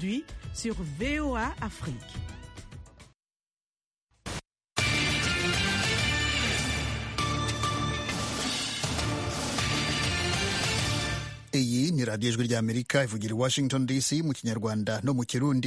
aujourd'hui sur VOA Afrique. iyi ni radiyo ijwi ry'amerika ivugira i washington dc mu kinyarwanda no mu kirundi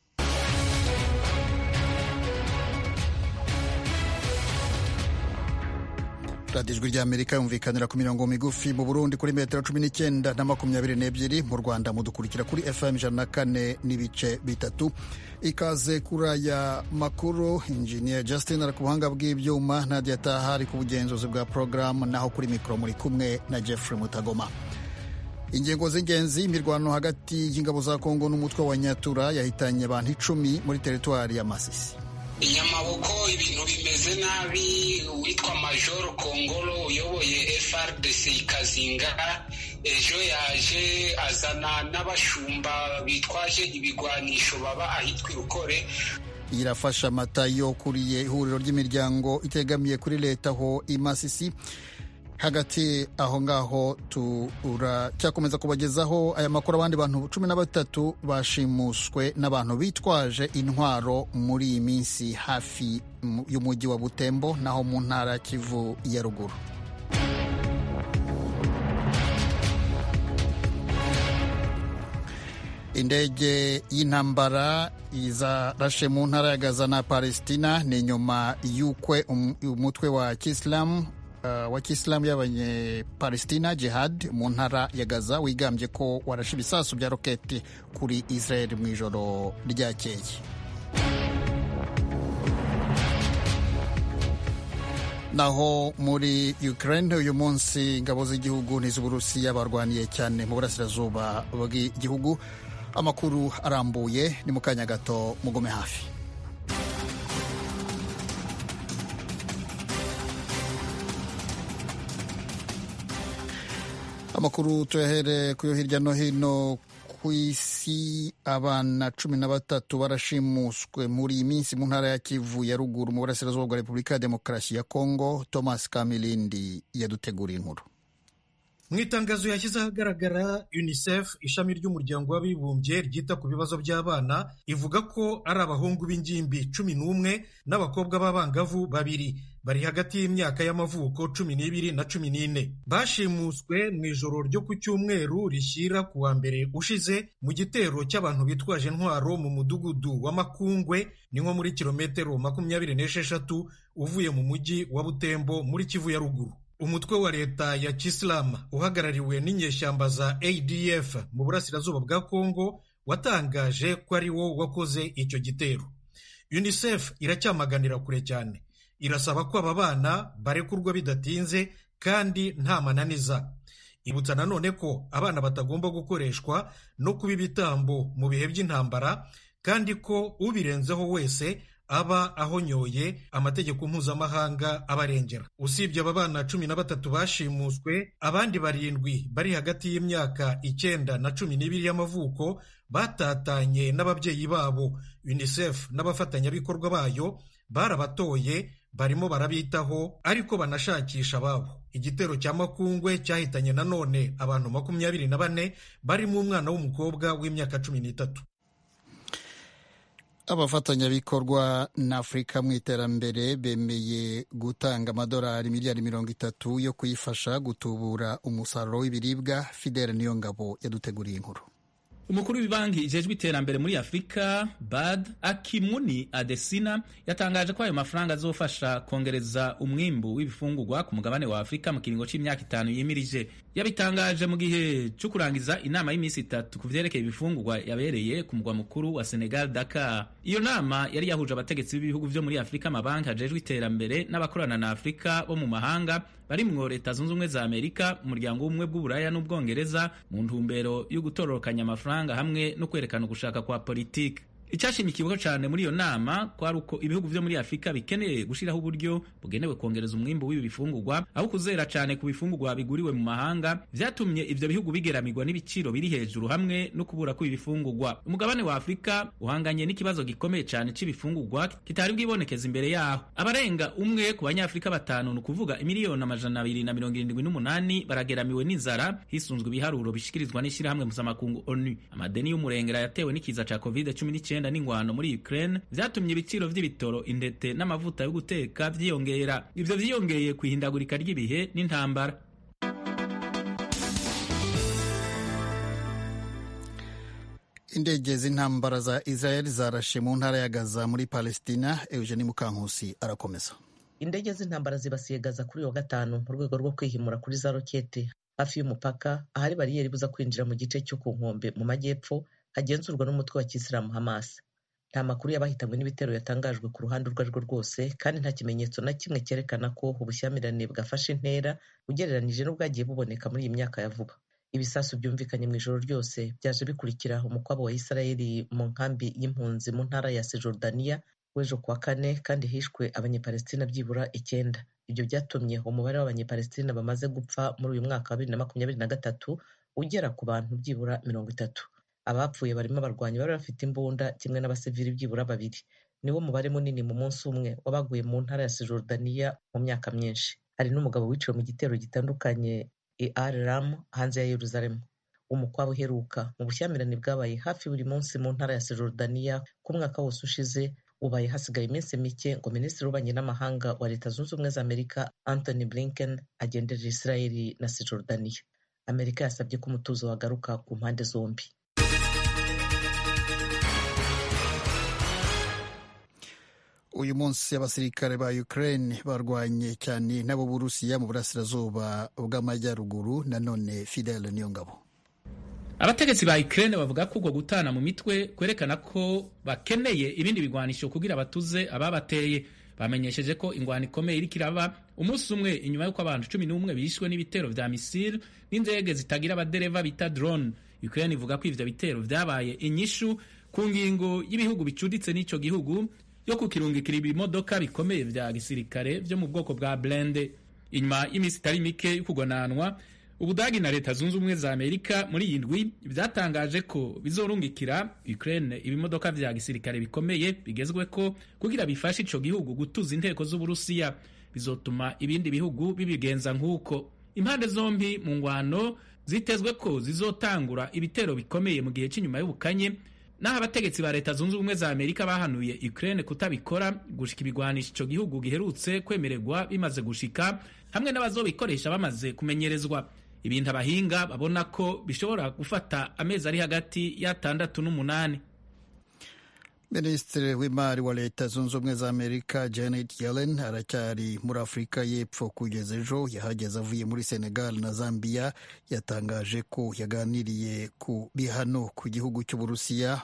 radiyo ijwi ry'amerika yumvikanira ku mirongo migufi mu burundi kuri metero cumi n'icyenda na makumyabiri n'ebyiri mu rwanda mudukurikira kuri fm ijana na kane n'ibice bitatu ikaze kuri aya makuru injiniya justin ari ku buhanga bw'ibyuma nadia taha ari ku bugenzuzi bwa porogaramu naho kuri mikoro muri kumwe na jeffrey mutagoma ingingo z'ingenzi imirwano hagati y'ingabo za kongo n'umutwe wa nyatura yahitanye abantu icumi muri teritwari ya masisi inyamaboko ibintu bimeze nabi uwitwa majoro kongolo uyoboye frdc ikazinga ejo yaje azana n'abashumba bitwaje ibigwanisho baba ahitwa irukore irafasha amata yo kuriye ihuriro ry'imiryango itegamiye kuri leta aho imasisi hagati aho ngaho turacyakomeza kubagezaho aya makuru abandi bantu cumi na batatu bashimuswe n'abantu bitwaje intwaro muri iyi minsi hafi y'umujyi wa butembo naho mu ntara ya kivu ya ruguru indege y'intambara izarashe mu ntara ya gaza na palestina ni nyuma y'ukwe umutwe wa kisilamu Uh, wa kisilamu y'abanyepalestina jihad mu ntara ya gaza wigambye ko warashe ibisasu bya roketi kuri israel mu ijoro ryakeye naho muri ukraine uyu munsi ingabo z'igihugu n'iz'uburusiya barwaniye cyane mu burasirazuba bw'igihugu amakuru arambuye ni mu kanya gato mugume hafi amakuru tuyahere kuyo hirya no hino ku isi abana cumi na batatu barashimuswe muri iyi minsi mu ntara ya kivu ya ruguru mu burasirazuba bwa repubulika ya demokarasi ya kongo thomas kamilindi yaduteguriye inkuru mu itangazo yashyize ahagaragara unicef ishami ry'umuryango w'abibumbye ryita ku bibazo by'abana ivuga ko ari abahungu b'ingimbi cumi n'umwe n'abakobwa b'abangavu babiri bari hagati y'imyaka y'amavuko cumi n'ibiri na cumi n'ine bashimuswe mu ijoro ryo ku cyumweru rishyira ku wa mbere ushize mu gitero cy'abantu bitwaje intwaro mu mudugudu wa makungwe ni nko muri kilometero makumyabiri n'esheshatu uvuye mu mujyi wa butembo muri kivu ya ruguru umutwe wa leta ya kisilamu uhagarariwe n'inyeshyamba za adf mu burasirazuba bwa kongo watangaje ko ari wo wakoze icyo gitero unicef iracyamaganira kure cyane irasaba ko aba bana barekurwa bidatinze kandi nta mananiza ibutsa nanone ko abana batagomba gukoreshwa no kuba ibitambo mu bihe by'intambara kandi ko ubirenzeho wese aba ahonyoye amategeko mpuzamahanga abarengera usibye aba bana cumi na batatu bashimuswe abandi barindwi bari hagati y'imyaka icyenda na cumi n'ibiri y'amavuko batatanye n'ababyeyi babo unicef n'abafatanyabikorwa bayo barabatoye barimo barabitaho ariko banashakisha ababo igitero cya makungwe cyahitanye nanone abantu makumyabiri na bane barimo umwana w'umukobwa w'imyaka cumi n'itatu abafatanyabikorwa na afurika mu iterambere bemeye gutanga amadolari miliyari mirongo itatu yo kuyifasha gutubura umusaruro w'ibiribwa fidele niyo ngabo yaduteguriye inkuru umukuru w'ibanki ijejwe iterambere muri afurika bad akimuni adesina yatangaje ko ayo mafaranga azofasha kongereza umwimbu w'ibifungurwa ku mugabane wa afurika mu kiringo cy'imyaka itanu yimirije yabitangaje mu gihe cyo kurangiza inama y'iminsi itatu ku vyerekeye ibifungurwa yabereye ku mugwa mukuru wa senegal dakar iyo nama yari yahuje abategetsi b'ibihugu vyo muri afurika amabanki ajejwe iterambere n'abakorana na afurika bo mu mahanga barimwo leta zunze ubumwe za amerika umuryango w'ubumwe bw'uburaya n'ubwongereza mu ntumbero yo gutororokanya amafaranga hamwe no kwerekana ugushaka kwa politiki icyashimikiweho cyane muri iyo nama kwari uko ibihugu vyo muri afurika bikeneye gushiraho uburyo bugenewe kongereza umwimbu w'ibi bifungurwa aho kuzera cyane ku bifungurwa biguriwe mu mahanga vyatumye ivyo bihugu bigeramirwa n'ibiciro biri hejuru hamwe no kubura kw'ibi bifungurwa umugabane wa afurika uhanganye n'ikibazo gikomeye cyane c'ibifungurwa kitari bwibonekeza imbere yaho abarenga umwe ku banyafurika batanu ni ukuvuga imiliyoni amajana abiri na mirongo irindwi n'umunani barageramiwe n'inzara hisunzwe ibiharuro bishikirizwa n'ishyirahamwe mpuzamakungu onu amadeni y'umurengera yatewe n'ikiza ca covid cumi n'icyenda n'ingwano muri Ukraine vyatumye ibiciro vy'ibitoro indete n'amavuta yo guteka vyiyongera ivyo vyiyongeye ku ihindagurika ry'ibihe n'intambara indege z'intambara za israel zarashe mu ntara ya gaza muri palestina eugeni mukankusi arakomeza indege z'intambara zibasiye gaza kuri wa gatanu mu rwego rwo kwihimura kuri za rokete hafi y'umupaka ahari bariyeri ibuza kwinjira mu gice cyo ku nkombe mu majyepfo hagenzurwa n'umutwe wa kisilamu hamas nta makuru y'abahitanywe n'ibitero yatangajwe ku ruhande urwo arirwo rwose kandi nta kimenyetso na kimwe cyerekana ko ubushyamirane bwafashe intera ugereranije n'ubwagiye buboneka muri iyi myaka ya vuba ibisasu byumvikanye mu ijoro ryose byaje bikurikira umukwabo wa isirayeli mu nkambi y'impunzi mu ntara ya sejordaniya w'ejo kuwa kane kandi hishwe abanyepalestina byibura icyenda ibyo byatumye umubare w'abanyepalestina bamaze gupfa muri uyu mwaka wa bibiri na makumyabiri na gatatu ugera ku bantu byibura mirongo itatu abapfuye barimo abarwanyi bari bafite imbunda kimwe n'abasivili byibura babiri niwo mubare munini mu munsi umwe wabaguye mu ntara ya sejordaniya mu myaka myinshi hari n'umugabo wiciwe mu gitero gitandukanye i al ram hanze ya yeruzalemu umukwabo uheruka mu bushyamirane bwabaye hafi buri munsi mu ntara ya sejordaniya ku mwaka wose ushize ubaye hasigaye iminsi mike ngo minisitiri w'ububanyi n'amahanga wa leta zunze ubumwe za amerika anthony blinken agenderera israeli na sejordaniya amerika yasabye ko umutuzo wagaruka ku mpande zombi uyu munsi abasirikare ba ukraine barwanye cyane n'abo burusiya mu burasirazuba bw'amajyaruguru nanone fidele niyongabo abategetsi ba Ukraine bavuga ko ubwo gutana mu mitwe kwerekana ko bakeneye ibindi bigwanisho kugira batuze ababateye bamenyesheje ko ingwano ikomeye iriko iraba umunsi umwe inyuma y'uko abantu cumi n'umwe bishwe n'ibitero vya misile n'indege zitagira abadereva bita drone Ukraine ivuga ko ivyo bitero vyabaye inyishu ku ngingo y'ibihugu bicuditse n'ico gihugu yo kukirungikira ibimodoka bikomeye vya gisirikare vyo mu bwoko bwa blende inyuma y'iminsi itari mike y'ukugwananwa ubudagi na leta zunze ubumwe za amerika muri iyi ndwi byatangaje ko bizorungikira ukraine ibimodoka vya gisirikare bikomeye bigezweko kugira bifashe ico gihugu gutuza inteko z'uburusiya bizotuma ibindi bihugu bibigenza nk'uko impande zombi mu ngwano zitezwe ko zizotangura ibitero bikomeye mu gihe cy'inyuma y'ubukanye naho abategetsi ba leta zunze ubumwe za amerika bahanuye ukraine kutabikora gushika ibigwanisha ico gihugu giherutse kwemererwa bimaze gushika hamwe n'abazobikoresha bamaze kumenyerezwa ibintu abahinga babona ko bishobora gufata amezi ari hagati y'atandatu n'umunani minisitiri w'imari wa leta zunze ubumwe za amerika janet yellen aracyari muri afurika y'epfo kugeza ejo yahageze avuye muri senegal na zambia yatangaje ko yaganiriye ku bihano ku gihugu cy'uburusiya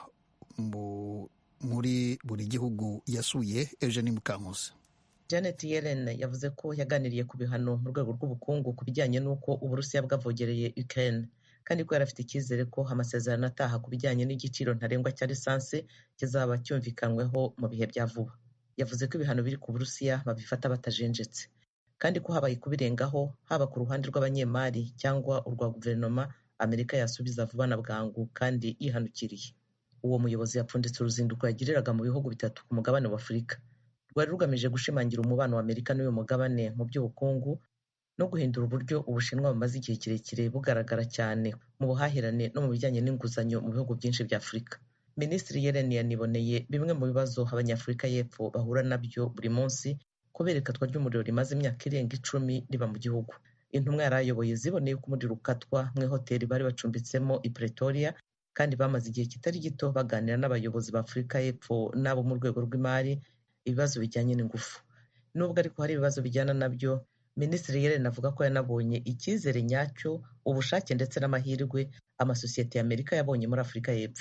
muri buri gihugu yasuye eugenie mukankusi janet yellen yavuze ko yaganiriye ku bihano mu rwego rw'ubukungu ku bijyanye n'uko uburusiya bwavogereye ukraine kandi ko yari afite icyizere ko amasezerano ataha ku bijyanye n'igiciro ntarengwa cya lisansi kizaba cyumvikanyweho mu bihe bya vuba yavuze ko ibihano biri ku burusiya babifata batajenjetse kandi ko habaye kubirengaho haba ku ruhande rw'abanyemari cyangwa urwa guverinoma amerika yasubiza vuba na bwangu kandi yihanukiriye uwo muyobozi yapfunditse uruzinduko yagiriraga mu bihugu bitatu ku mugabane wa afurika rwari rugamije gushimangira umubano wa amerika n'uyu mugabane mu by'ubukungu no guhindura uburyo ubushinwa bumaze igihe kirekire bugaragara cyane mu buhahirane no mu bijyanye n'inguzanyo mu bihugu byinshi bya afurika minisitiri yellen yaniboneye bimwe mu bibazo abanyafurika y'epfo bahura nabyo buri munsi kubera ikatwa ry'umuriro rimaze imyaka irenga icumi riba mu gihugu intumwa yari ayoboye ziboneye ko umuriro ukatwa mu ihoteli bari bacumbitsemo i pretoria kandi bamaze igihe kitari gito baganira n'abayobozi ba afurika y'epfo n'abo mu rwego rw'imari ibibazo bijyanye n'ingufu nubwo ariko hari ibibazo bijyana nabyo minisitiri yellen avuga ko yanabonye icyizere nyacyo ubushake ndetse n'amahirwe amasosiyete y'amerika yabonye muri afurika y'epfo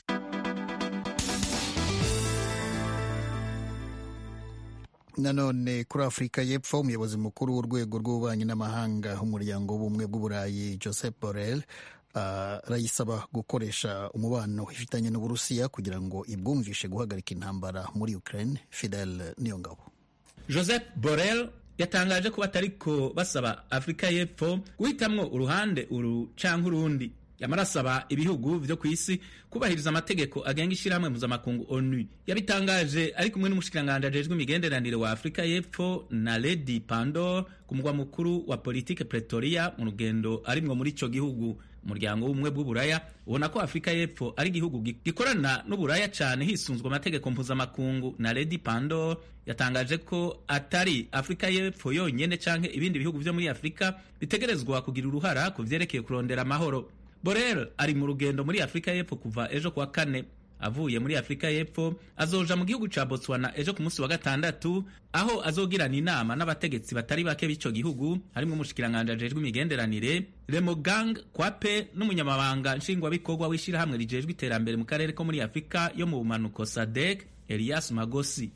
nanone kuri afurika y'epfo umuyobozi mukuru w'urwego rw'ububanyi n'amahanga umuryango w'ubumwe bw'uburayi joseph borrell arayisaba gukoresha umubano ifitanye n'uburusiya kugira ngo ibwumvishe guhagarika intambara muri ukraine fidel niyongabo joseph borel yatangaje ko batariko basaba afurika y'epfo guhitamwo uruhande uru canke urundi yamara asaba ibihugu vyo ku isi kubahiriza amategeko agenga ishirahamwe mpuzamakungu onu yabitangaje ari kumwe n'umushikiranganji ajejwe imigenderanire wa afurika y'epfo na lady pandor ku mugwa mukuru wa politike pretoria mu rugendo arimwo muri ico gihugu umuryango w'ubumwe bw'uburaya ubona ko afurika y'epfo ari igihugu gikorana n'uburaya cane hisunzwe amategeko mpuzamakungu na lady pandor yatangaje ko atari afurika y'epfo yonyene canke ibindi bihugu vyo muri afurika bitegerezwa kugira uruhara ku vyerekeye kurondera amahoro borel ari mu rugendo muri afurika y'epfo kuva ejo kuwa kane avuye muri afurika y'epfo azoja mu gihugu ca botswana ejo ku munsi wa gatandatu aho azogirana inama n'abategetsi batari bake b'ico gihugu harimwo umushikiranganji ajejwe imigenderanire remogang kwape n'umunyamabanga nshingwabikorwa w'ishirahamwe rijejwe iterambere mu karere ko muri afurika yo mu bumanuko sadek elias magosi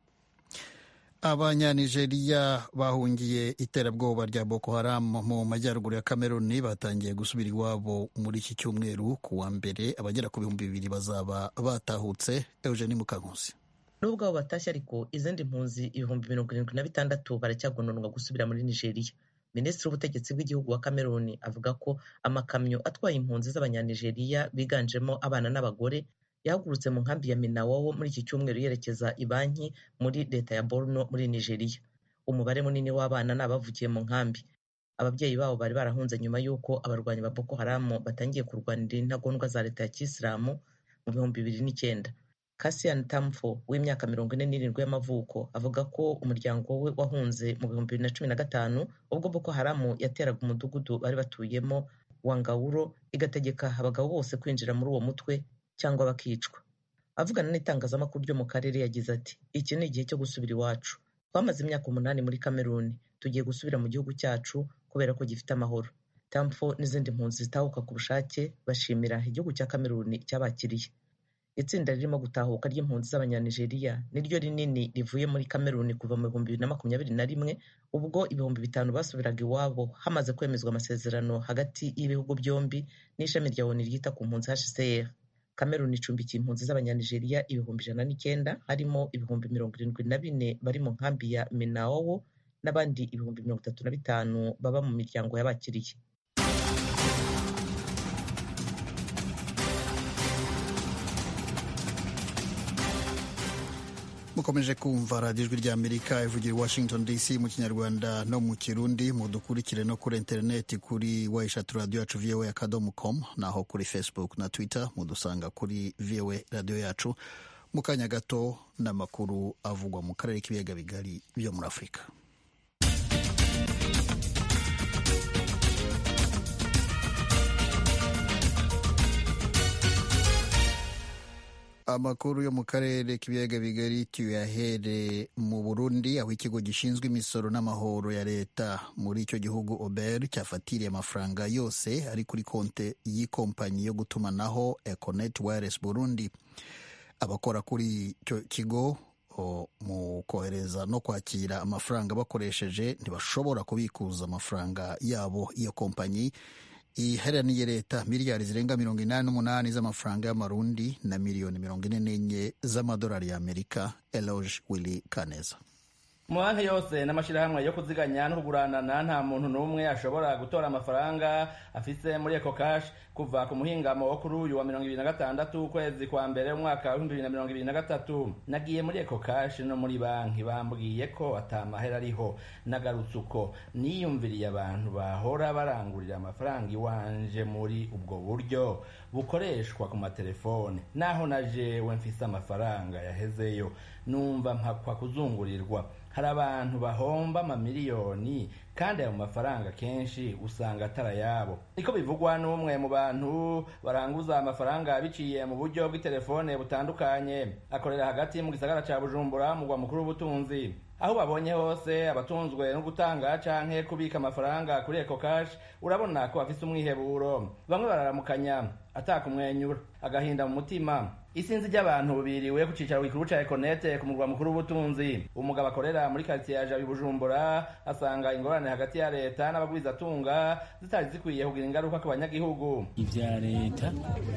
abanyanigeriya bahungiye iterabwoba rya boko haram mu majyaruguru ya kameruni batangiye gusubira iwabo muri iki cyumweru ku wa mbere abagera ku bihumbi bibiri bazaba batahutse eugeni mukankusi nubwo abo batashye ariko izindi mpunzi ibihumbi mirongo irindwi na bitandatu baracyagononwa gusubira muri nigeria minisitiri w'ubutegetsi bw'igihugu wa kameruni avuga ko amakamyo atwaye impunzi z'abanyanigeriya biganjemo abana n'abagore yahagurutse mu nkambi ya minawowo muri iki cyumweru yerekeza i banki muri leta ya borno muri nigeria umubare munini w'abana ni abavukiye mu nkambi ababyeyi babo bari barahunze nyuma y'uko abarwanyi ba boko haramu batangiye kurwanira intagondwa za leta ya kisilamu mu bihumbi bibiri n'icyenda kasian tamfo w'imyaka mirongo ine n'irindwi y'amavuko avuga ko umuryango we wahunze mu bihumbi bibiri na cumi na gatanu ubwo boko haramu yateraga umudugudu bari batuyemo wa ngawuro igategeka abagabo bose kwinjira muri uwo mutwe cyangwa bakicwa avugana n'itangazamakuru ryo mu karere yagize ati iki ni igihe cyo gusubira iwacu twamaze imyaka umunani muri kameruni tugiye gusubira mu gihugu cyacu kubera ko gifite amahoro tamfo n'izindi mpunzi zitahuka ku bushake bashimira igihugu cya kameruni cyabakiriye itsinda ririmo gutahuka ry'impunzi z'abanyanigeriya niryo rinini rivuye muri kameruni kuva mu bihumbi bibiri na makumyabiri na rimwe ubwo ibihumbi bitanu basubiraga iwabo hamaze kwemezwa amasezerano hagati y'ibihugu byombi n'ishami rya oni ryita ku mpunzi hcr kameruni icumbikiye impunzi z'abanyanigeriya ibihumbi ijana n'icyenda harimo ibihumbi mirongo irindwi na bine bari mu nkambi ya minawowo n'abandi ibihumbi mirongo itatu na bitanu baba mu miryango y'abakiriye mukomeje kumva radiyo ijwi ry'amerika ivugira i washington dc mu kinyarwanda no mu kirundi mudukurikire no kuri interineti kuri wa eshatu radiyo yacu voa akadomo com naho kuri facebook na twitter mudusanga kuri voa radiyo yacu mu kanya gato n'amakuru avugwa mu karere k'ibiyaga bigari byo muri afurika amakuru yo mu karere k'ibiyaga bigari tuyahere mu burundi aho ikigo gishinzwe imisoro n'amahoro ya leta muri icyo gihugu ober cyafatiriye amafaranga yose ari kuri konte y'ikompanyi yo gutumanaho econet wireless burundi abakora kuri icyo kigo mu kohereza no kwakira amafaranga bakoresheje ntibashobora kubikuza amafaranga yabo iyo kompanyi iheraniye leta miliyari zirenga mirongo inani n'umunani z'amafaranga y'amarundi na miliyoni mirongo ine n'enye z'amadolari y'amerika eloge willy kaneza mu banki yose n'amashyirahamwe yo kuziganya no kuguranana nta muntu n'umwe ashobora gutora amafaranga afise muri eco cash kuva ku muhingamo wo kuri uyu wa mirongo ibiri na gatandatu ukwezi kwa mbere umwaka w'ibihumbi bibiri na mirongo ibiri na gatatu nagiye muri eco cash no muri banki bambwiye ko atamahera ariho nagarutse uko niyumviriye abantu bahora barangurira amafaranga iwanje muri ubwo buryo bukoreshwa ku matelefone naho na jewe mfise amafaranga yahezeyo numva mpakwa kuzungurirwa hari abantu bahomba amamiliyoni kandi ayo mafaranga kenshi usanga atarayabo niko bivugwa n'umwe mu bantu baranguza amafaranga biciye mu buryo bw'itelefone butandukanye akorera hagati mu gisagara ca bujumbura mugwa mukuru w'ubutunzi aho babonye hose abatunzwe no gutanga canke kubika amafaranga kuri eco cash urabona ko bafise umwiheburo bamwe bararamukanya atakumwenyura agahinda mu mutima isinzi ry'abantu biriwe ku cicaro gikuru ca ekonete ku murwa mukuru w'ubutunzi umugabo akorera muri karitsiye ya jabi bujumbura asanga ingorane hagati ya leta n'abagwizatunga zitari zikwiye kugira ingaruka ku banyagihugu ivya leta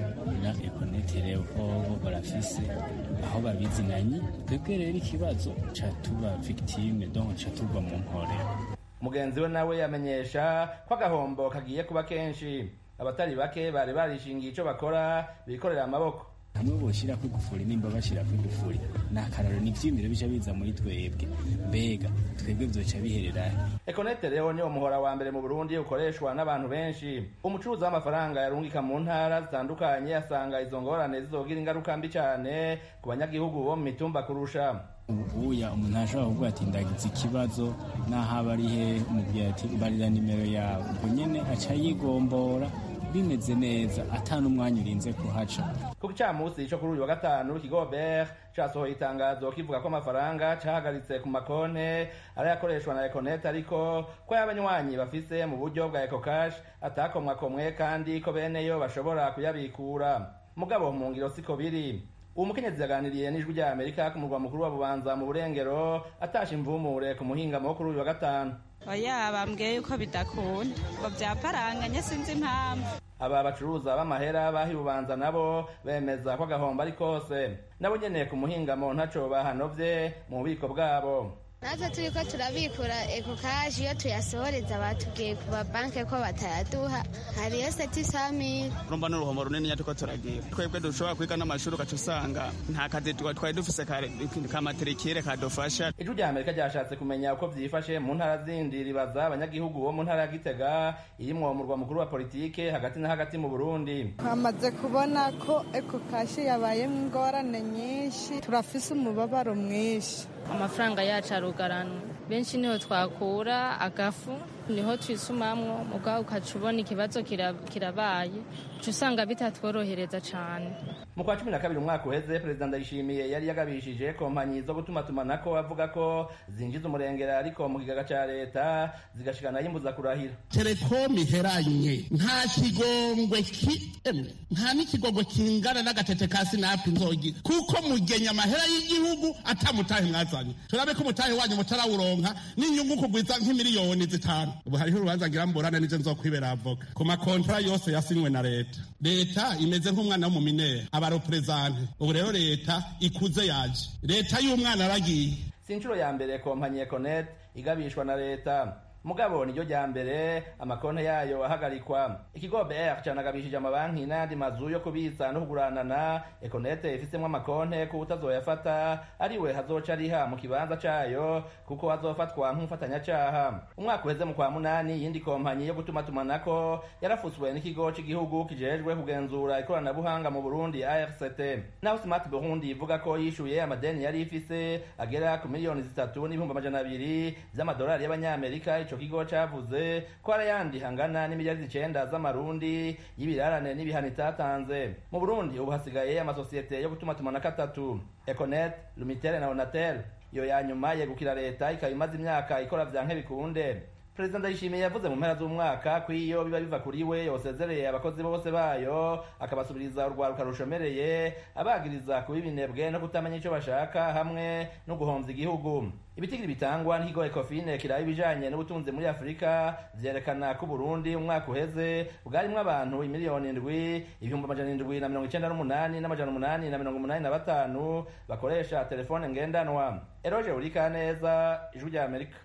na ekonete rero bobo barafise aho babizinanye twebwe rero ikibazo ca tuba victime donc ca tuva mu mporero mugenzi we nawe yamenyesha ko agahombo kagiye kuba kenshi abatari bake bari barishingiye ico bakora bikorera amaboko hamwe boshirako igufuri nimba bashirako igufuri ni akararo ni ivyiyumviro bica biza muri twebwe mbega twebwe vyoca bihererahe ekonete rero niwo muhora wa mbere mu burundi ukoreshwa n'abantu benshi umucuruzi w'amafaranga yarungika mu ntara zitandukanye asanga izo ngorane zizogira ingaruka mbi cane ku banyagihugu bo mu mitumba kurusha ubuya umuntu ashobora kuvuga ati ndagize ikibazo n'aho aba ari he umubwira ati mbarira nimero yawe ubwo nyene aca yigombora bimeze neza ata n'umwanya urinze kuhaca ku gicamunsi co kuri uyu wa gatanu ikigo ber casohoye itangazo kivuga ko amafaranga cahagaritse ku makonte arayakoreshwa na econet ariko ko y'abanywanyi bafise mu buryo bwa ecocash atakomwakomwe kandi ko beneyo bashobora kuyabikura mugabo mu ngiro siko biri uwo mukenyezi yaganiriye n'ijwi rya amerika ku murwa mukuru wa bubanza mu burengero atasha imvumure ku muhingamo wo kuri uyu wa gatanu oya bambwiye yuko bidakunda ngo byaparanganye sinzi impamvu aba bacuruza b'amahera bahi bubanza nabo bemeza ko agahombo ari kose nabo nyene ku muhingamo ntaco bahanovye mu bubiko bwabo natwe turi ko turabikura ekokaje iyo tuyasohoreza batubwiye ku mabanki ko batayaduha hariyo seti samiri urumva ni uruhombo runini turiko turagira twebwe dushobora kwiga n'amashuri ugaca usanga nta kazi twari dufise kamaterikire kadufasha ijwi rya amerika ryashatse kumenya uko vyifashe mu ntara zindi ribaza abanyagihugu bo mu ntara ya gitega irimwo umurwa mukuru wa politike hagati na hagati mu burundi twamaze kubona ko ekokashi yabayemo ingorane nyinshi turafise umubabaro mwinshi amafaranga yacu arugarana benshi niho twakura agafu niho twisumamwo mugabo ukaca ubona ikibazo kirabaye uca usanga bitatworohereza cane mu kwa cumi na kabiri umwaka uheze perezida ndayishimiye yari yagabishije kompanyi zo gutumatumanako avuga ko zinjiza umurengera ariko mu kigaga ca leta zigashikana yimbuza kurahira telekomu iheranye nta kigongwe kiemwe nta n'ikigongwe kingana n'agatete ka sinapu nzogira kuko mugenya amahera y'igihugu atamutahe mwazanye turabe ko umutahe wanyu mutarawuronka n'inyungu kugwiza nk'imiliyoni zitanu ubu hariho urubanza ngira mburane nije nzokwibera avoka ku makontara yose yasinywe na leta leta imeze nk'umwana w'umuminere abareperezante ubu rero leta ikuze yaje leta y'umwana aragiye si inshuro ya mbere kompanyi econet igabishwa na leta mugabo niryo rya mbere amakonti yayo ahagarikwa ikigo br canagabishije amabanki n'ayandi mazu yo kubitsa no kuguranana ekonete ifisemwo amakonti ko utazoyafata ariwe hazoca ariha mu kibanza cayo kuko azofatwa nk'umufatanyacaha umwaka uheze mu kwa munani iyindi kompanyi yo gutumatumanako yarafutswe n'ikigo c'igihugu kijejwe kugenzura ikoranabuhanga mu burundi arct naho smart burundi ivuga ko yishuye amadeni yari ifise agera ku miliyoni zitatu n'ibihumbi amajana abiri vy'amadolari y'abanyamerika ico kigo cavuze ko hari ayandi hangana n'imiliyari icenda z'amarundi y'ibirarane n'ibihano itatanze mu burundi ubu hasigaye amasosiyete yo gutumatumanako atatu econet lumitel na onatel iyo ya nyuma yegukira leta ikaba imaze imyaka ikora vyanke bikunde perezida ndayishimiye yavuze mu mpera z'umwaka ko iyo biba biva kuri we yosezereye abakozi bose bayo akabasubiriza urwaruka rushomereye abagiriza kuba ibinebwe no kutamenya ico bashaka hamwe no guhomvya igihugu ibitigiri bitangwa n'ikigo ecofine kiraba ibijanye n'ubutunzi muri afurika vyerekana ko uburundi umwaka uheze bwarimwo abantu imiliyoni indwi ibihumbi amajana indwi na mirongo icenda n'umunani n'amajana umunani na mirongo umunani na batanu bakoresha telefone ngendanwa eroje urika neza ijwi rya amerika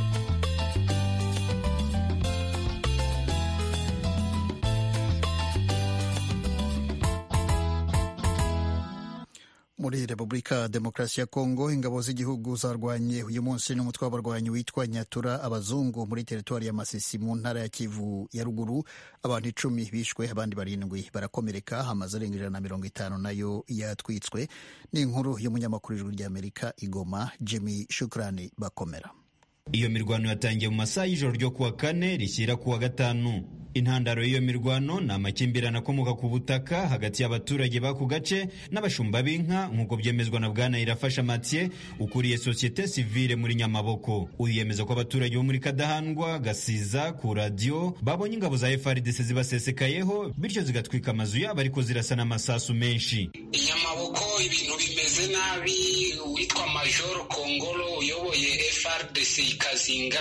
muri repubulika demokarasi ya kongo ingabo z'igihugu zarwanye uyu munsi n'umutwe w'abarwanyi witwa nyatura abazungu muri teritwari ya masisi mu ntara ya kivu ya ruguru abantu icumi bishwe abandi barindwi barakomereka hamaze arenga ijana na mirongo itanu nayo yatwitswe ni inkuru y'umunyamakuru ijwi ry'amerika igoma jimmy shukrani bakomera iyo mirwano yatangiye mu masaha y'ijoro ryo kuwa kane rishyira kuwa gatanu intandaro y'iyo mirwano ni amakimbirane akomoka ku butaka hagati y'abaturage b'ako gace n'abashumba b'inka nk'uko byemezwa na bwana irafasha mathieu ukuriye sosiyete sivile muri nyamaboko uyu yemeza ko abaturage bo muri kadahandwa gasiza ku radiyo babonye ingabo za frdc zibasesekayeho bityo zigatwika amazu yabo ariko zirasa n'amasasu menshi inyamaboko ibintu bimeze nabi uwitwa major kongolo uyoboye frdc ikazinga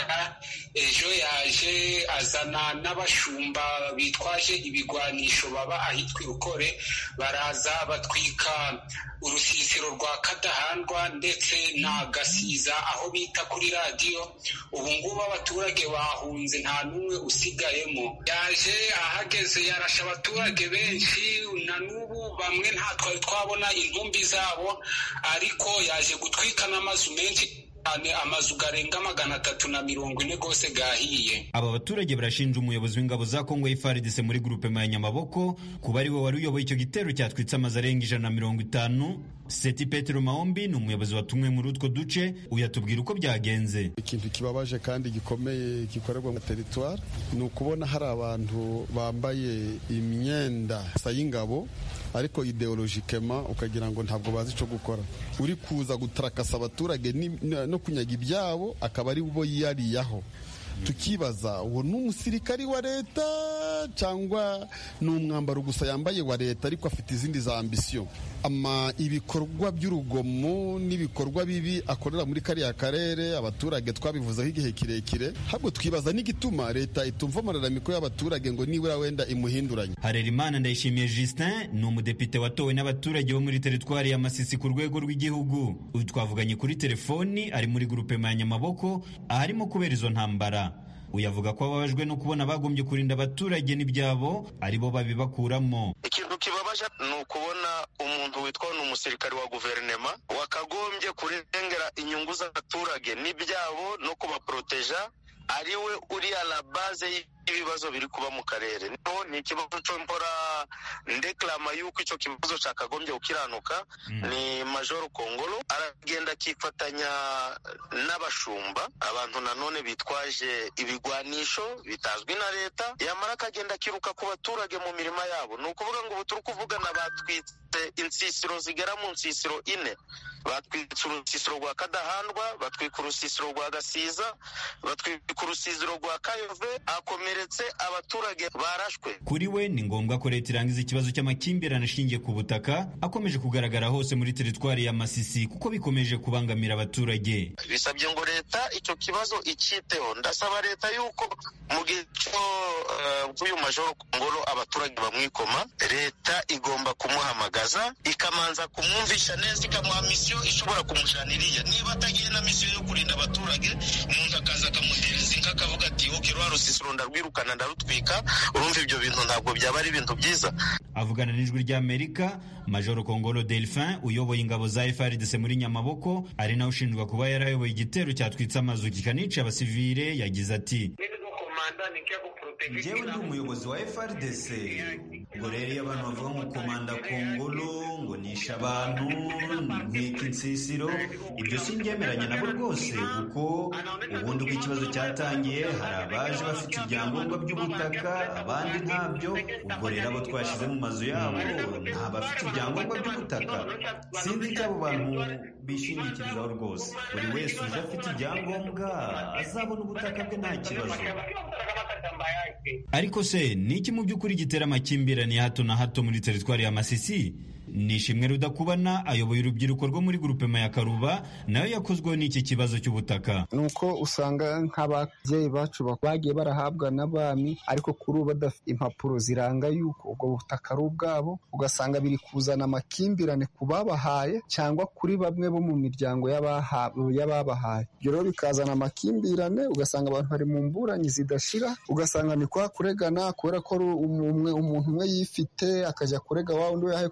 ejo yaje azana n'abashumba bitwaje ibigwanisho baba ahitwa irukore baraza batwika urusisiro rwa kadahandwa ndetse na gasiza aho bita kuri radiyo ubu ngubu abaturage bahunze nta n'umwe usigayemo yaje ahageze yarasha abaturage benshi na n'ubu bamwe nta twari twabona intumbi zabo ariko yaje gutwika n'amazu menshi cyane amazu garenga magana atatu na mirongo ine rwose gahiye aba baturage barashinja umuyobozi w'ingabo za kongo FARDC muri gurupe ya nyamaboko kuba ari we wari uyoboye icyo gitero cyatwitse amazu arenga ijana na mirongo itanu seti petero mahombi ni umuyobozi watumwe muri utwo duce uyatubwira uko byagenze ikintu kibabaje kandi gikomeye gikorerwa mu teritwari ni ukubona hari abantu bambaye imyenda y'ingabo ariko ideologikema ukagira ngo ntabwo bazi icyo gukora uri kuza gutarakasa abaturage no kunyaga ibyabo akaba ari bo yiyariyaho tukibaza uwo ni umusirikari wa leta cyangwa ni umwambaro gusa yambaye wa leta ariko afite izindi za ambisiyo ama ibikorwa by'urugomo n'ibikorwa bibi akorera muri kariya karere abaturage twabivuzeho igihe kirekire ahubwo twibaza n'igituma leta itumva amararamiko y'abaturage ngo nibura wenda imuhinduranye harerimana ndayishimiye justin ni umudepite watowe n'abaturage bo muri teritwari ya masisi ku rwego rw'igihugu uyu twavuganye kuri telefoni ari muri gurupe ya nyamaboko aharimo kubera izo ntambara uyu avuga ko ababajwe no kubona bagombye kurinda abaturage n'ibyabo aribo babibakuramo ikintu kibabaje ni ukubona umuntu witwa ni umusirikare wa guverinema wakagombye kurengera inyungu z'abaturage n'ibyabo no kubaporoteja ariwe uri la base ibibazo biri kuba mu karere no ni ikibazo cyo mpora ndeklama yuko icyo kibazo cyakagombye gukiranuka ni majoro kongolo aragenda akifatanya n'abashumba abantu nanone bitwaje ibigwanisho bitazwi na leta yamara akagenda akiruka ku baturage mu mirima yabo ni ukuvuga ngo ubu turi kuvugana batwitse insisiro zigera mu nsisiro ine batwitse urusisiro rwa kadahandwa batwika urusisiro rwa gasiza batwika urusisiro rwa kayove akomeretse abaturage barashwe kuri we ni ngombwa ko leta irangiza ikibazo cy'amakimbirane ashingiye ku butaka akomeje kugaragara hose muri teritwari ya masisi kuko bikomeje kubangamira abaturage bisabye ngo leta icyo kibazo icyiteho ndasaba leta yuko mu gihe cy'uyu majoro ngoro abaturage bamwikoma leta igomba kumuhamagaza ikamanza kumwumvisha neza ikamuha misiyo ishobora kumujaniriya niba atagiye na misiyo yo kurinda abaturage umuntu akaza akamuhereza inka akavuga ati oke rwa rusisiro ndarwirukana ndarutwika urumva ibyo bintu ntabwo byaba ari ibintu byiza avugana n'ijwi ry'amerika majoro kongolo delphin uyoboye ingabo za frdc muri nyamaboko ari nawe ushinjwa kuba yarayoboye igitero cyatwitse amazu kikanica abasivile yagize ati njyewe ndi umuyobozi wa frdc ngo rero iyo abantu bavuga ngo komanda kongolo ngo nishe abantu ntwika insisiro ibyo singemeranya nabo rwose kuko ubundi uko ikibazo cyatangiye hari abaje bafite ibyangombwa by'ubutaka abandi ntabyo ubwo rero abo twashyize mu mazu yabo nta bafite ibyangombwa by'ubutaka sinzi icyo abo bantu bishingikirizaho rwose buri wese uje afite ibyangombwa azabona ubutaka bwe nta kibazo ariko se ni iki mu by'ukuri gitera amakimbirane ya hato na hato muri teritwari ya masisi ni ishimwe rudakubana ayoboye urubyiruko rwo muri grupema ya karuba nayo yakozweho n'iki kibazo cy'ubutaka ni uko usanga nk'ababyeyi bacu bagiye barahabwa n'abami ariko kuri ubu badafite impapuro ziranga yuko ubwo butaka ari ubwabo ugasanga biri kuzana amakimbirane ku babahaye cyangwa kuri bamwe bo mu miryango y'ababahaye ibyo rero bikazana amakimbirane ugasanga abantu bari mu mburanyi zidashira ugasanga ni kwa kuregana kubera ko umuntu umwe yifite akajya kurega wa undi we yahaye ko atifite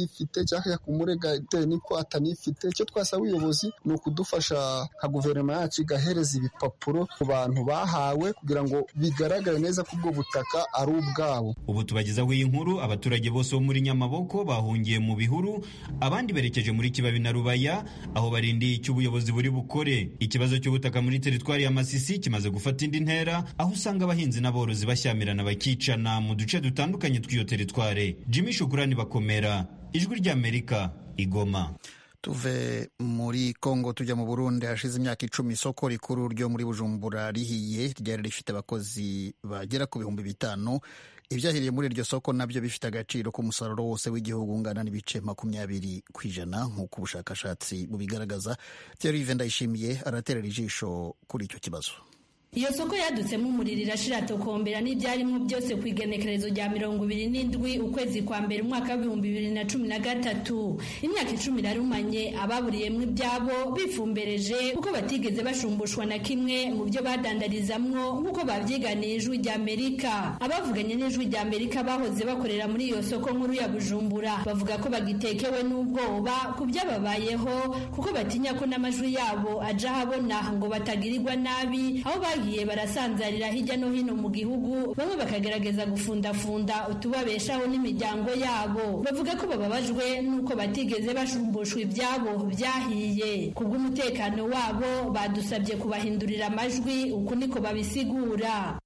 yifite cyangwa kumurega bitewe n'uko atanifite icyo twasaba ubuyobozi ni ukudufasha nka guverinoma yacu igahereza ibipapuro ku bantu bahawe kugira ngo bigaragare neza ko ubwo butaka ari ubwabo ubu tubagezaho iyi nkuru abaturage bose bo muri nyamaboko bahungiye mu bihuru abandi berekeje muri kibabi na rubaya aho barindiye icyo ubuyobozi buri bukore ikibazo cy'ubutaka muri teritwari ya masisi kimaze gufata indi ntera aho usanga abahinzi n'aborozi bashyamirana bakicana mu duce dutandukanye tw'iyo teritware jimmy shukurani bakomera ijwi ry'amerika igoma tuve muri kongo tujya mu burundi hashize imyaka icumi isoko rikuru ryo muri bujumbura rihiye ryari rifite abakozi bagera ku bihumbi bitanu ibyahiriye muri iryo soko nabyo bifite agaciro k'umusaruro wose w'igihugu ungana n'ibice makumyabiri ku ijana nk'uko ubushakashatsi bubigaragaza Thierry ndayishimiye araterera ijisho kuri icyo kibazo iyo soko yadutsemo umuriro irashira tokombera n'ibyarimwo byose ku igenekerezo rya mirongo ibiri n'indwi ukwezi kwa mbere umwaka w'ibihumbi bibiri na cumi na gatatu imyaka icumi irarumanye ababuriyemwo ibyabo bifumbereje kuko batigeze bashumbushwa na kimwe mu byo badandarizamwo nk'uko babyiganiye ijwi rya amerika abavuganye n'ijwi rya amerika bahoze bakorera muri iyo soko nkuru ya bujumbura bavuga ko bagitekewe n'ubwoba ku byababayeho kuko batinya ko n'amajwi yabo aja ahabona ngo batagirirwa nabi aho bagiye barasanzarira hirya no hino mu gihugu bamwe bakagerageza gufundafunda utubabeshaho n'imiryango yabo bavuga ko bababajwe n'uko batigeze bashumbushwa ibyabo byahiye ku bw'umutekano wabo badusabye kubahindurira amajwi uku niko babisigura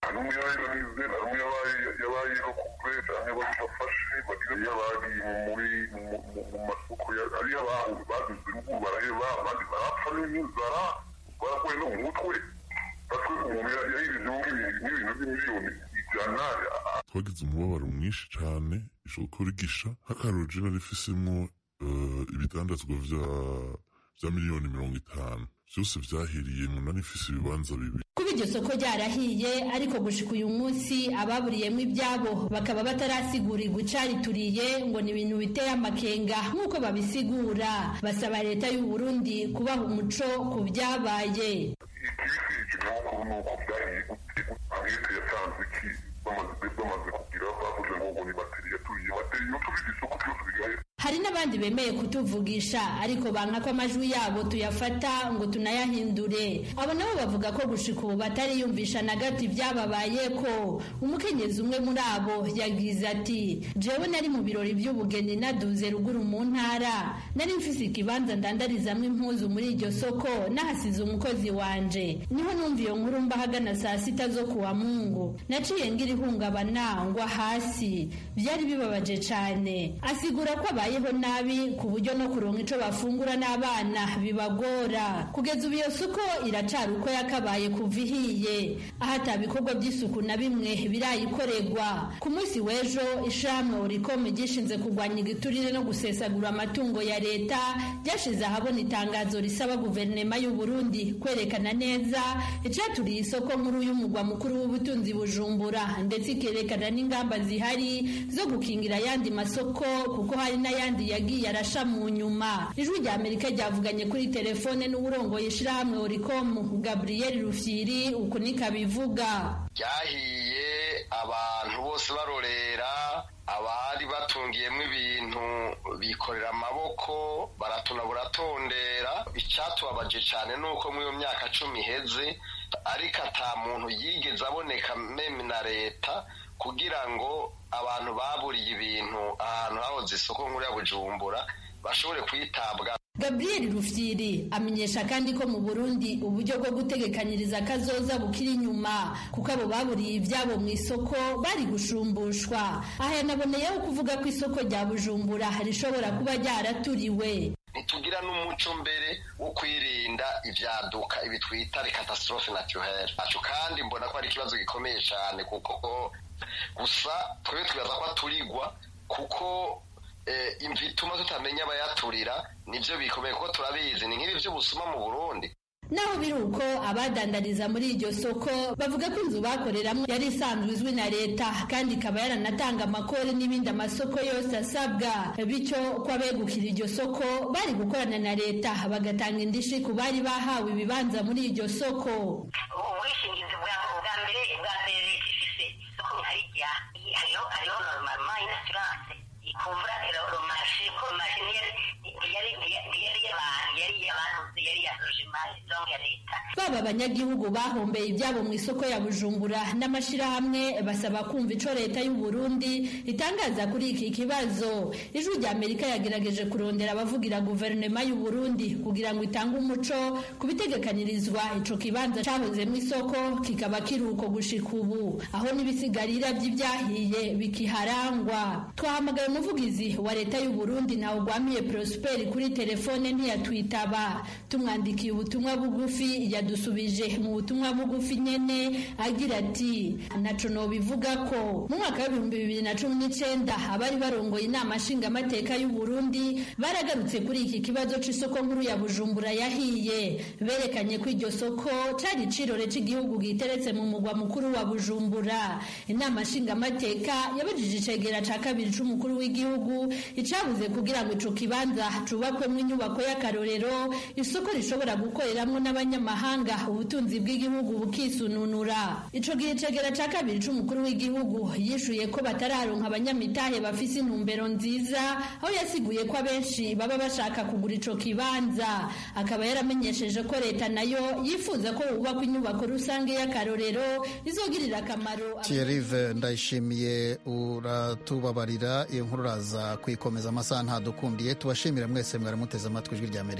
barakuwe no mu mutwe twagize umubabaro mwinshi cyane isoko rigisha nk'akarorero rifisemo ibidandazwa bya miliyoni mirongo itanu byose byahiriye mu nari ifise ibibanza bibiri kuba iryo soko ryarahiye ariko gushika uyu munsi ababuriyemo ibyabo bakaba batarasigurirwa icarituriye ngo ni ibintu biteye amakenga nk'uko babisigura basaba leta y'u Burundi kubaha umuco ku byabaye ikinyamakuru ni uko byahiye ankete yatanze iki bamaze kugira bavuze ngo ngo ni bateri yaturiye bateri iyo turize isoko byose bigahe hari n'abandi bemeye kutuvugisha ariko banka ko amajwi yabo tuyafata ngo tunayahindure abo nabo bavuga ko gushika ubu batariyumvisha na gato ibyababaye ko umukenyezi umwe muri abo yagize ati jewe nari mu birori by'ubugeni naduze ruguru mu ntara nari mfise ikibanza ndandarizamwo impuzu muri iryo soko nahasize umukozi wanje niho numva iyo nkuru mba hagana saa sita zo kuwa mungu naciye ngira ihungabana ngwa hasi byari bibabaje cane asigura ko abaye babayeho nabi ku buryo no kuronka ico bafungura n'abana bibagora kugeza ubu iyo soko iracari uko yakabaye kuva ihiye aho ata bikorwa by'isuku na bimwe birayikorerwa ku munsi w'ejo ishamwe urikome gishinze kurwanya igiturire no gusesagura amatungo ya leta ryashize ahabona itangazo risaba guverinema y'u Burundi kwerekana neza icaturiye isoko nkuru y'umugwa mukuru w'ubutunzi bujumbura ndetse ikerekana n'ingamba zihari zo gukingira ayandi masoko kuko hari n'ayandi yagiye arasha mu nyuma ijwi rya amerika ryavuganye kuri telefone n'uburongoye ishirahamwe oricom gabriel rufyiri uku niko abivuga ryahiye abantu bose barorera abari batungiyemo ibintu bikorera amaboko baratuna buratondera icyatubabaje cyane ni uko muri iyo myaka cumi iheze ariko ata muntu yigeze aboneka meme na leta kugira ngo abantu baburiye ibintu ahantu hahoze isoko nkuru ya bujumbura bashobore kwitabwa gabriel rufyiri amenyesha kandi ko mu burundi uburyo bwo gutegekanyiriza akazoza bukiri inyuma kuko abo baburiye ibyabo mu isoko bari gushumbushwa aha yanaboneyeho kuvuga ko isoko rya bujumbura rishobora kuba ryaraturiwe ntitugira n'umuco mbere wo kwirinda ibyaduka ibi twita catastrophe naturelle kandi mbona ko ari ikibazo gikomeye cyane kuko gusa twebwe twibaza ko aturigwa kuko imvi ituma tutamenya abayaturira nibyo bikomeye kuko turabizi ni nk'ibi by'ubusuma mu burundi naho biri uko abadandariza muri iryo soko bavuga ko inzu bakoreramo yari isanzwe izwi na leta kandi ikaba yaranatanga amakori n'ibindi amasoko yose asabwa bityo ko abegukira iryo soko bari gukorana na leta bagatanga indishi ku bari bahawe ibibanza muri iryo soko ubwishingizi bwa mbere bwa mbere leta ifise isoko nkarijya hariho hariho normal insurance ikuvura romarashe ko baba abanyagihugu bahombeye ibyabo mu isoko ya bujumbura n'amashyirahamwe basaba kumva ico leta y'u Burundi itangaza kuri iki kibazo ijwi rya amerika yagerageje kurondera abavugira guverinoma y'u Burundi kugira ngo itange umuco ku bitegekanirizwa ico kibanza cahoze mu isoko kikaba kiri uko gushika ubu aho n'ibisigarira by'ibyahiye bikiharangwa twahamagaye umuvugizi wa leta y'u Burundi nawe ugwamiye Prosper kuri telefone ntiyatwitaba tumwandikiye ubutumwa bugufi yadusubije mu butumwa bugufi nyene agira ati naco nobivuga ko mu mwaka w'ibihumbi bibiri na cumi n'icenda abari barongoye inama nshingamateka y'u Burundi baragarutse kuri iki kibazo c'isoko nkuru ya Bujumbura yahiye berekanye ko iryo soko cari icirore c'igihugu giteretse mu mugwa mukuru wa Bujumbura inama nshingamateka yabajije icegera ca kabiri c'umukuru w'igihugu icabuze kugira ngo ico kibanza cubakwemwo inyubako y'akarorero isoko rishobora gukoreramwo n'abanyamahanga ubutunzi bw'igihugu bukisununura ico gihe icegera ca kabiri c'umukuru w'igihugu yishuye ko batararonka abanyamitahe bafise intumbero nziza aho yasiguye ko abenshi baba bashaka kugura ico kibanza akaba yaramenyesheje ko leta nayo yifuza ko hubakwa inyubako rusange y'akarorero izogirira akamaro Thierry ndayishimiye uratubabarira iyo nkuru uraza kwikomeza amasaha ntadukundiye tubashimire mwese mwari muteze amatwi ijwi rya Amerika